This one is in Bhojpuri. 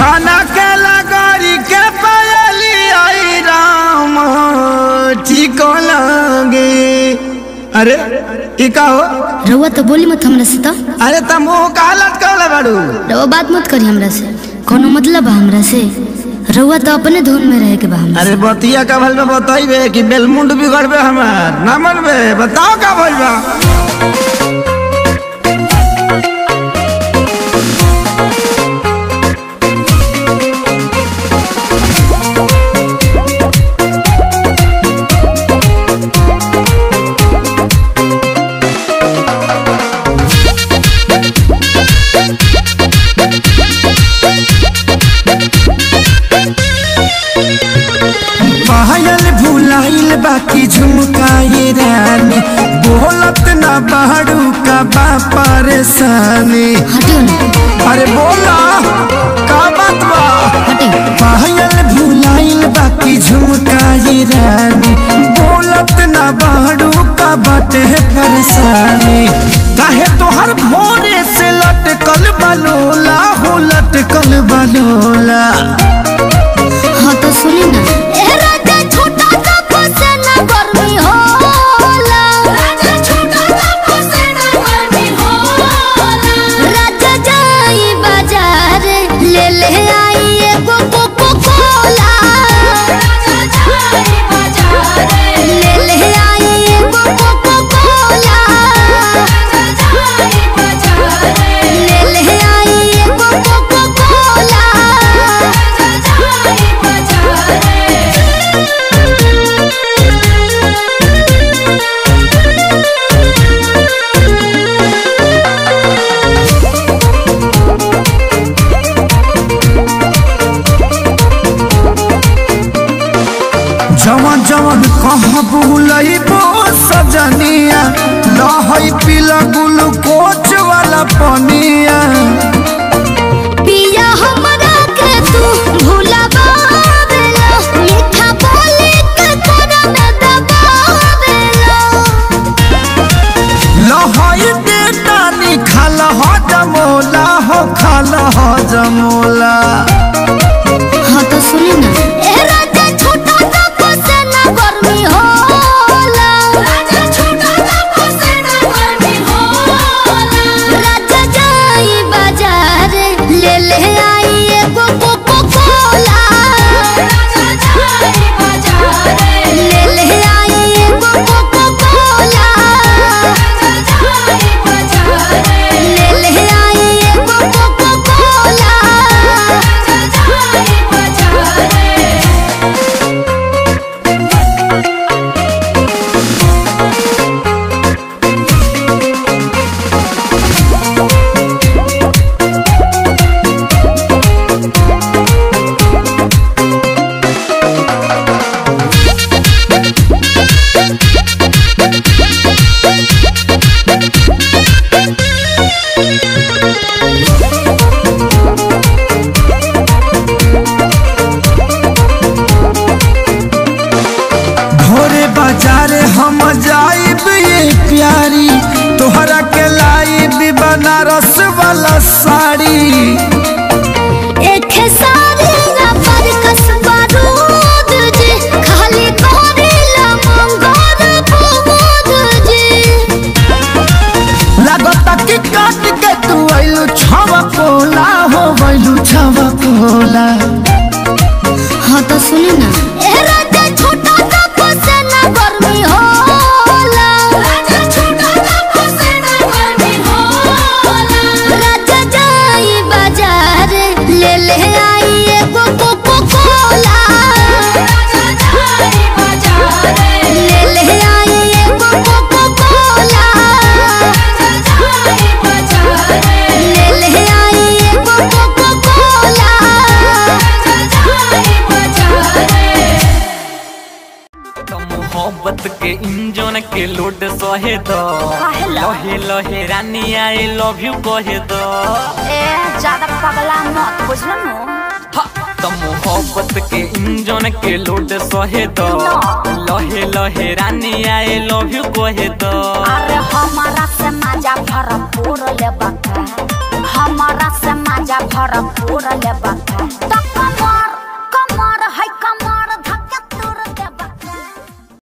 छाना के लगरी के पायली आई राम ठीक लगे अरे ई का हो रउआ तो बोली मत हमरा से तो अरे त मुंह का लटकल बाड़ू रउआ बात मत करी हमरा से कोनो मतलब बा हमरा से रउआ तो अपने धुन में रहे के बा हमरा अरे बतिया का भल में बताइबे कि बेलमुंड बिगड़बे हमार ना मनबे बताओ का भइल बा पायल भुलाइल बाकी झुमकाए रानी बोलत ना बाड़ू का बा परेशानी हटियो ना अरे बोला का बात बा हटियो पायल भुलाइल बाकी झुमकाए रानी बोलत ना बाड़ू का बाटे परेशानी काहे तोहर भोरे से लटकल बलोला हो लटकल बलोला हाँ तो सुनी ना जवन जवन कहाँ बुलइबो सजनिया लहई पीला ग्लूकोच वाला पनिया पिया हमरा के तू भुलावेला मीठा बोली के तोरा में दबावेला लहई बेटा निखाल हो जमोला हो खाल हो जमोला हाँ तो सुनी ना ए राजा छोटा सा फसेना गर्मी होला राजा छोटा सा फसेना गर्मी होला राजा जाई बाजार ले ले आई एगो कोको कोला राजा जाई बाजार ले ले आई एगो कोको कोला राजा जाई बाजार ले ले आई एगो कोको कोला राजा जाई बाजार भोरे बाजार हम जाइब ये प्यारी तोहरा के लाइब बनारस वाला साड़ी एक सारी ना पर कसबा रूद जी खाली करेला मंगोर बुद जी लागता कि काट के तू आइलू छवा कोला हो गइलू छवा कोला हाँ तो सुनी ना ए राजा छोटा सा फसेना गर्मी होला राजा छोटा सा फसेना गर्मी होला राजा जाई बाजार ले ले आई एगो कोको कोला राजा जाई बाजार ले ले आई एगो कोको कोला राजा जाई बाजार ले ले आई एगो कोको कोला राजा जाई बाजार तो मोहब्बत के इंजन के लोड सहे दो लहे लहे रानी आई लव यू कहे दो ए ज्यादा पगला मत बुझल नु हा, तो मोहब्बत के इंजन के लोड सहे दो लहे लहे रानी आई लव यू कहे दो अरे हमारा से मजा भरपूर लेबा का हमारा से मजा भरपूर लेबा